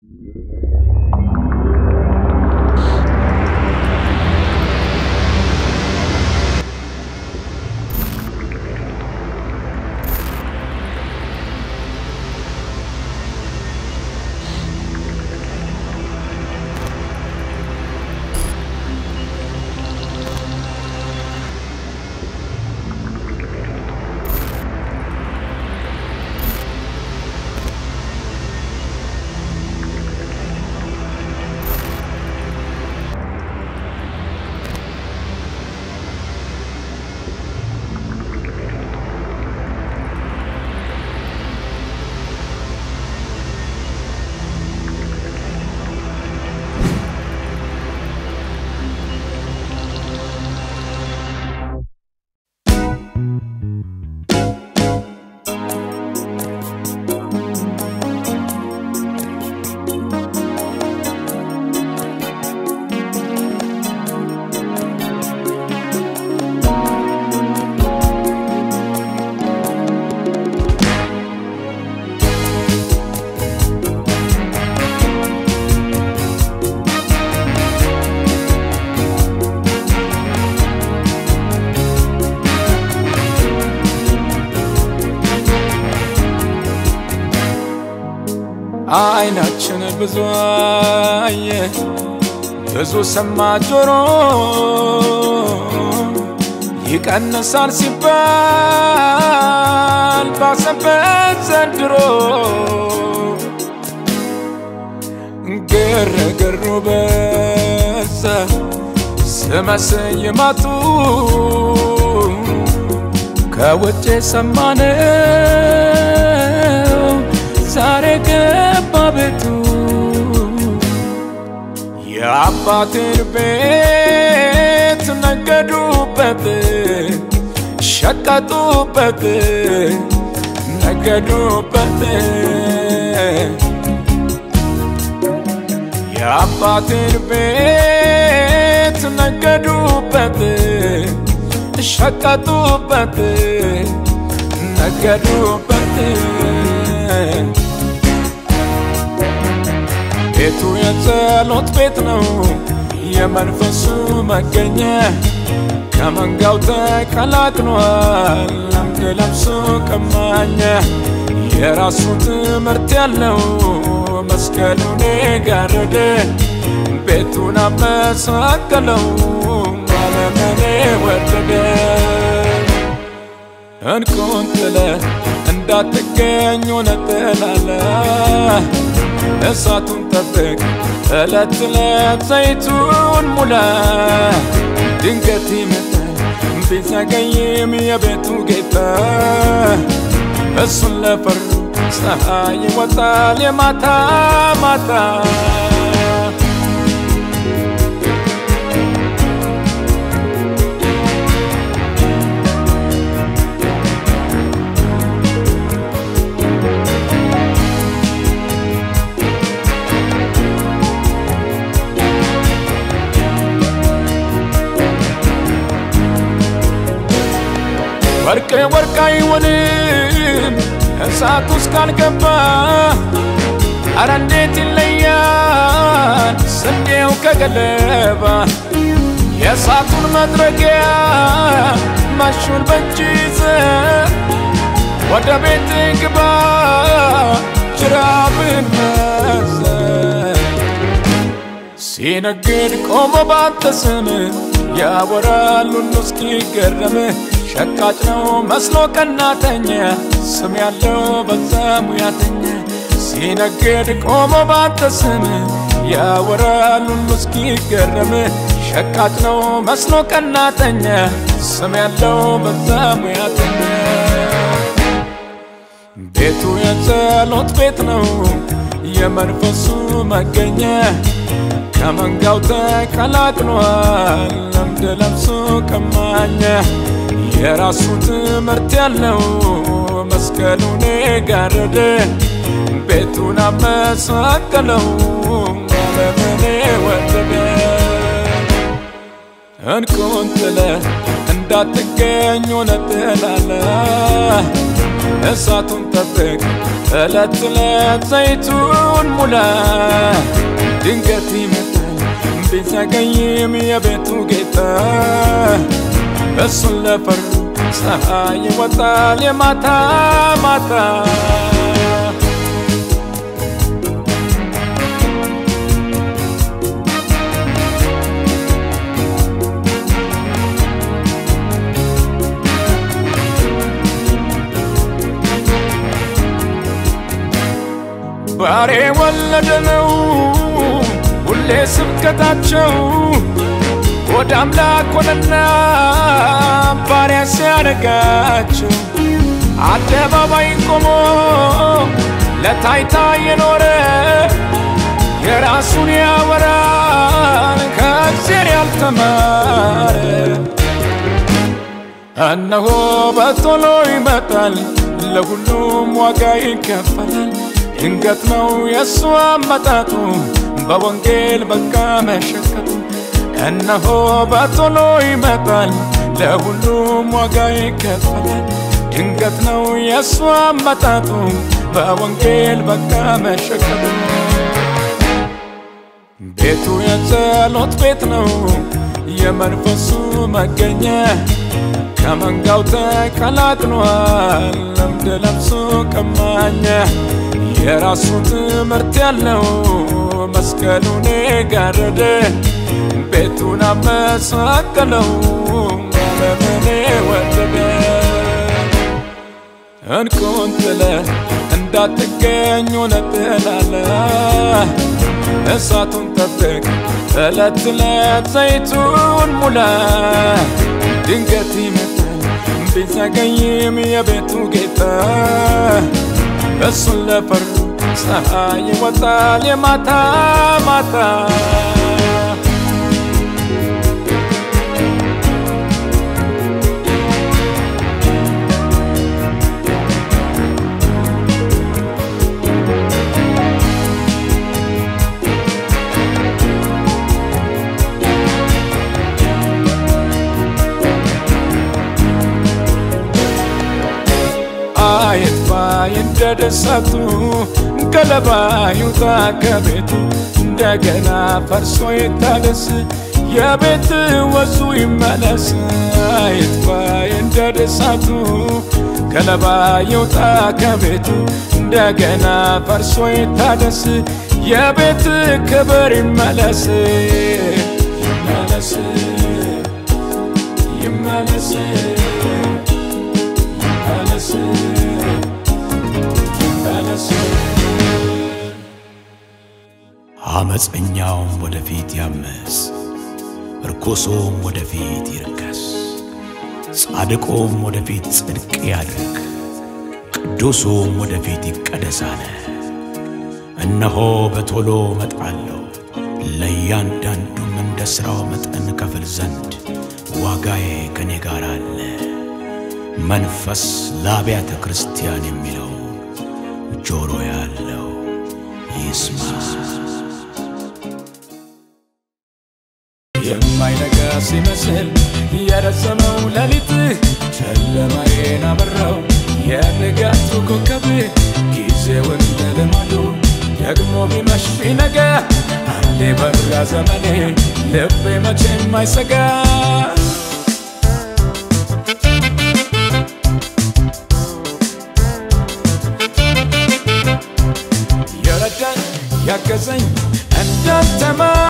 አይናችን ብዙ አየ ብዙ ሰማ ጆሮ ይቀንሳል ሲባል ባሰበት ዘንድሮ ግርግሩ በዛ ስመስይማቱ ከውጭ ሰማነው ዛሬ ገባ ቤቱ የአባትን ቤት ነገዱበት ሸቀጡበት ነገዱበት የአባትን ቤት ነገዱበት ሸቀጡበት ነገዱበት ቤቱ የጸሎት ቤት ነው የመንፈሱ መገኛ ከመንጋው ተቀላቅሏል ለምድ ለብሶ ቀማኛ የራሱ ትምህርት ያለው መስቀሉን ጋረደ ቤቱን አመሳቀለው ዓለምን ወደደ እንቁን ጥለ እንዳትገኝ ሆነ ጥላለ እሳቱን ጠብቅ ዕለት ዕለት ዘይቱን ሙላ ድንገት ይመጣል ቢዘገይም የቤቱ ጌታ እሱን ለፈሩ ፀሐይ ይወጣል የማታ ማታ ወርቅ ወርቅ አይሆንም እሳት ውስጥ ካልገባ አረ እንዴት ይለያል ስንዴው ከገለባ የእሳቱን መጥረጊያ ማሹን በእጅ ይዘ ወደ ቤት ግባ ጅራብን መዘ ሲነግድ ቆሞ ባንተ ስም ያወራል ሁሉ እስኪገረም ሸቃጭ ነው መስሎ ቀናተኛ ስም ያለው በዛ ሙያተኛ ሲነግድ ቆሞ ባንተ ስም ያወራል ሁሉ እስኪገረም ሸቃጭ ነው መስሎ ቀናተኛ ስም ያለው በዛ ሙያተኛ ቤቱ የጸሎት ቤት ነው የመንፈሱ መገኛ ከመንጋው ተቀላቅሏል ለምድ ለብሶ ቀማኛ የራሱ ትምህርት ያለው መስቀሉን ጋረደ ቤቱን አመሳቀለው ዓለምን ወደደ እንቁን ጥለ እንዳትገኝ ሆነ ጥላለ እሳቱን ጠብቅ እለት እለት ዘይቱን ሙላ ድንገት ይመጣል ቢዘገይም የቤቱ ጌታ እሱን ለፈሩ ፀሐይ ይወጣል የማታ ማታ ባሬ ወለደ ነው ሁሌ ስብከታቸው ወደ አምላክ ሆነና ባሪያ ሲያደርጋቸው አደባባይ ቆሞ ለታይታ የኖረ የራሱን ያወራል ከእግዚአብሔር ያልተማረ እነሆ በቶሎ ይመጣል ለሁሉም ዋጋ ይከፈላል ድንገት ነው የእሱ አመጣጡ በወንጌል በቃ መሸከቱ እነሆ በቶሎ ይመጣል ለሁሉም ዋጋ ይከፈላል ድንገት ነው የእሱ አመጣጡ በወንጌል በቃ መሸከቱ ቤቱ የጸሎት ቤት ነው የመንፈሱ መገኛ ከመንጋው ተቀላቅሏል ለምድ ለብሶ ቀማኛ የራሱ ትምህርት ያለው መስቀሉን የጋረደ ቤቱን አመሳቀለው ዓለምን ወደደ እንቁን ጥለ እንዳትገኝ ነጥላለ እሳቱን ጠብቅ እለት እለት ዘይቱን ሙላ ድንገት ይመጣል ቢዘገይም የቤቱ ጌታ እሱን ለፈሩ ፀሐይ ይወጣል የማታ ማታ አይጥፋ እንደደሰቱ ገለባ ይውጣ ከቤቱ እንደገና ፈርሶ ይታደስ የቤት ወዙ ይመለስ አይጥፋ እንደደሰቱ ገለባ ይውጣ ከቤቱ እንደገና ፈርሶ ይታደስ የቤት ክብር ይመለስ ይመለስ ይመለስ ይመለስ ይመለስ አመፀኛውም ወደፊት ያመፅ፣ ርኩሱም ወደፊት ይርከስ፣ ጻድቁም ወደፊት ጽድቅ ያድርግ፣ ቅዱሱም ወደፊት ይቀደስ አለ። እነሆ በቶሎ እመጣለሁ፣ ለእያንዳንዱም እንደ ሥራው መጠን ከፍል ዘንድ ዋጋዬ ከኔ ጋር አለ። መንፈስ ለአብያተ ክርስቲያን የሚለው ጆሮ ያለው ይስማ። የማይነጋ ሲመስል የረዘመው ሌሊት ጨለማዬን አበራው የንጋቱ ኮከብ ጊዜውን እንደልማዱ ደግሞ ቢመሽ ቢነጋ አንዴ በራ ዘመኔ ልቤ መቼም አይሰጋ የረዳኝ ያገዘኝ እንዳንተማ